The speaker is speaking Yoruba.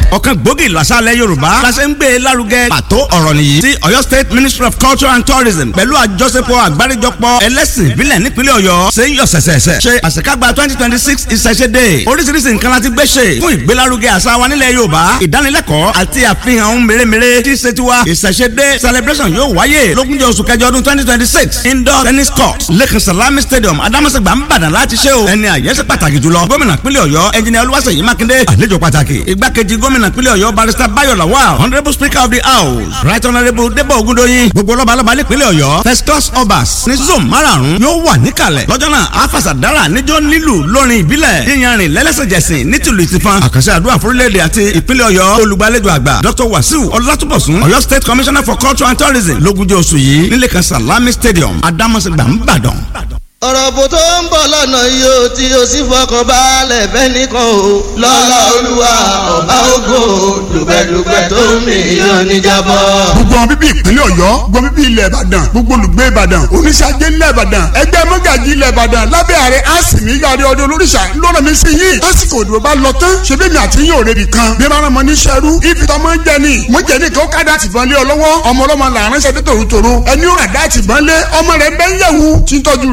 ọ̀kan gbòógì làṣàlẹ̀ yorùbá làṣẹ ń gbé lárugẹ pàtó ọ̀rọ̀ nìyí tí ọ̀yọ́ state ministry of culture and tourism pẹ̀lú àjọṣepọ̀ àgbáríjọpọ̀ ẹlẹ́sìn ìbílẹ̀ nípínlẹ̀ ọ̀yọ́ ṣe ń yọ sẹ̀sẹ̀sẹ̀ ṣe àṣekágbá twenty twenty six ìṣẹ̀ṣẹ̀ dé oríṣiríṣi nǹkan láti gbé ṣe fún ìgbélárugẹ àṣà wa nílẹ̀ yorùbá ìdánilẹ́kọ̀ọ́ àti àfihàn ohun mèremère tí ṣe tiwa ìṣẹ̀ṣẹ̀ dé celebration yóò wáyé lógúnjọ́ oṣù kẹjọ ọdún twenty twenty six indoor tennis court lẹ́kàn salami stadium adamasegba nìbàdàn láti ṣe o ẹni àyẹ́sẹ̀ pàtàkì jùlọ gómìnà pínlẹ̀ ọ̀yọ́ ẹnjìnìà olúwaṣèyí mákindé àlejò pàtàkì igbákejì gómìnà pínlẹ̀ ọ̀yọ́ barrister bayo lawal honourable speaker of the house right honourable debo ogundoyin gbogbo lọ́balọ́ba nípínlẹ̀ ọ̀yọ́ first class obas ní zone márààrún yóò wà níkàlẹ̀ lọ́jọ́ náà afasadara níjọ́ nílù lórin ìbílẹ̀ yíyanrìn lẹ́lẹ́sẹ̀jẹsìn nítìlú ìtìfan àkànṣe àdúrà fúrílẹ̀-èdè àti ìpínlẹ̀ ọ̀yọ́ olùgbàlejò àgbà dr wasiu ọlátúbọ̀sún ọ̀yọ́ state commissioner for culture and tourism lógúnjọ́ oṣù yìí nílé kan salami stadium adamasegba nìbàdàn ọ̀rọ̀ bò tó ń bọ̀ lọ́nà yìí ó tí o sì fọkàn balẹ̀ fẹ́ nìkan o. lọ́lá olúwa ọba ògo dùgbẹ̀dùgbẹ̀ tó ń mì yóò níjàbọ̀. gbogbo àwọn bíbí ìpínlẹ̀ ọ̀yọ́ gbogbo bíbí ilẹ̀ ìbàdàn gbogbo olùgbé ìbàdàn oníṣàjẹ́ ilẹ̀ ìbàdàn ẹgbẹ́ mọ́gàjì ilẹ̀ ìbàdàn lábẹ́ ààrẹ àsìmí yàrá ọdún olóríṣà lọ́nà mi sí yìí lásìkò òdìbò bá lọ tán ṣe bí mi àti yín ò rebi kan bí bá rán ní sẹ́rú ibi tó máa ń jẹ ni mo jẹ ní kí ó kádà tìbọn lé ọ lọ́wọ́ ọmọ ọlọ́mọ làárín ṣẹ́dẹ́ tòrótòró ẹni ó rà dá tìbọn lé ọmọ rẹ̀ bẹ́ẹ̀ yẹ̀wù tí ń tọ́jú